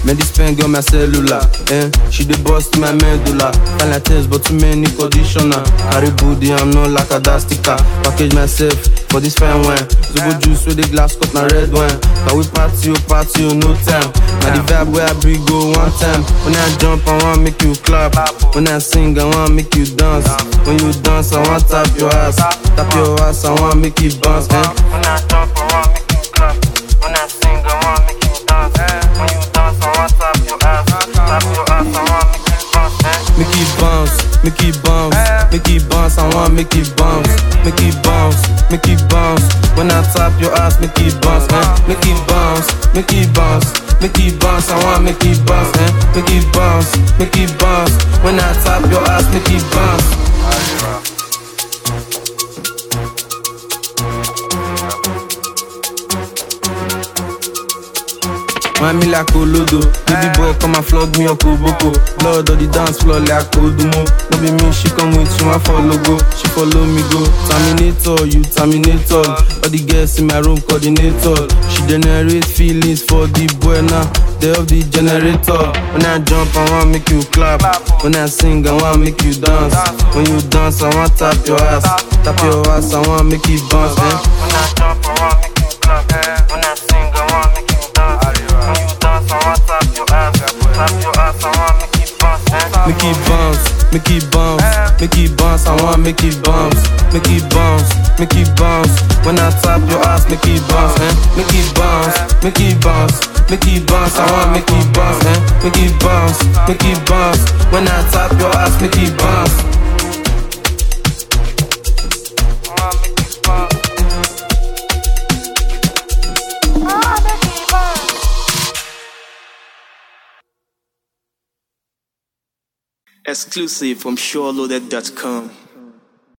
Man, this pen got my cellular. Eh? She dey bust my medulla. Find like test, but too many conditioner. Carry booty, I'm not like a dust sticker. Package myself for this fine wine. Zobo juice with the glass cup, na red wine. Can we party, oh, party, oh, no time. Now the vibe where I bring go one time. When I jump, I want make you clap. When I sing, I want make you dance. When you dance, I want tap your ass. Tap your ass, I want make you bounce. Eh? When I jump, I want make you clap. When I sing, I want make you dance. When you dance, I want tap your ass. Tap your ass, I want make you bounce. Eh? Make it bounce, make it bounce, make it bounce. I want make it bounce, make it bounce, make it bounce. When I tap your ass, make it bounce, eh? Make it bounce, make it bounce, make it bounce. I want make it bounce, eh? Make it bounce, make it bounce. When I tap your ass, make it bounce. Wine me like Olodo Baby boy come and flog me up Oboko Blood on the dance floor like Odumo No be me, she come with you, I follow go She follow me go Terminator, you terminator All the girls in my room coordinator She generate feelings for the boy now They of the generator When I jump, I want make you clap When I sing, I want make you dance When you dance, I want tap your ass Tap your ass, I want make you bounce eh? When I jump, I want make you clap. When I sing, I want make you dance. When you dance, I want tap your ass. Tap your ass, I want make you bounce. Eh? Make it bounce, make it bounce, make it bounce. I want make it bounce, make it bounce, make it bounce. When I tap your ass, make it bounce, eh? Make it bounce, make it bounce, make it bounce. I want make it bounce, eh? Make it bounce, make it bounce. When I tap your ass, make it bounce. I want make you bounce. Exclusive from SureLoaded.com.